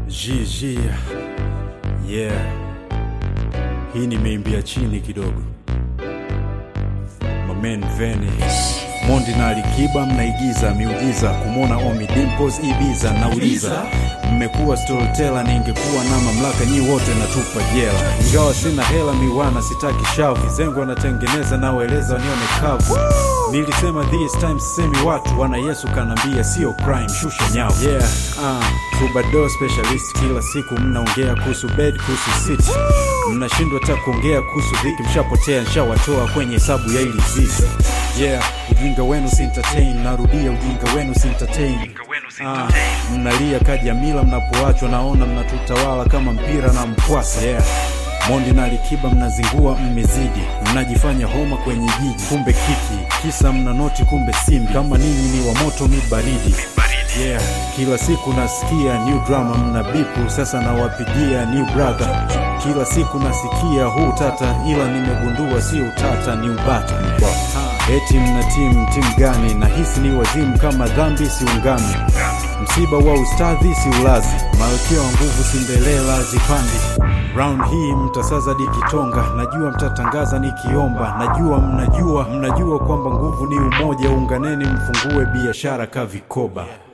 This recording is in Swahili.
GG yeah, hii nimeimbia chini kidogo. Mamen Vene Mondi na Alikiba mnaigiza miujiza kumwona Omi Dimples Ibiza. Nauliza, mmekuwa storyteller, ningekuwa na mamlaka nyi wote natupa jela. Ingawa sina hela miwana, sitaki shavu, zengo anatengeneza nawaeleza wanione kavu. Nilisema this time sisemi watu wana Yesu kanambia sio crime, shusha nyavu. Yeah, uh, Tubado specialist, kila siku mnaongea kuhusu bed, kuhusu city, mnashindwa hata kuongea kuhusu dhiki, mshapotea, nshawatoa kwenye hesabu ya ili zizi. Yeah, ujinga wenu si entertain, narudia ujinga wenu si entertain. Ah, mnalia kajamila mnapoachwa, naona mnatutawala kama mpira na mkwasa. Yeah. Mondi na Alikiba mnazingua, mmezidi, mnajifanya homa kwenye jiji, kumbe kiki, kisa mna noti, kumbe simbi. Kama ninyi ni wa moto, mi baridi. Yeah, kila siku nasikia new drama, mna bipu, sasa nawapigia new brother. Kila siku nasikia huu tata, ila nimegundua sio utata, ni ubata. Eti mna timu timu gani? Nahisi ni wazimu, kama dhambi siungami, msiba wa ustadhi si ulazi, malkia wa nguvu Cinderella zipandi Round hii mtasaza dikitonga, najua mtatangaza nikiomba, najua mnajua mnajua kwamba nguvu ni umoja, unganeni mfungue biashara ka vikoba.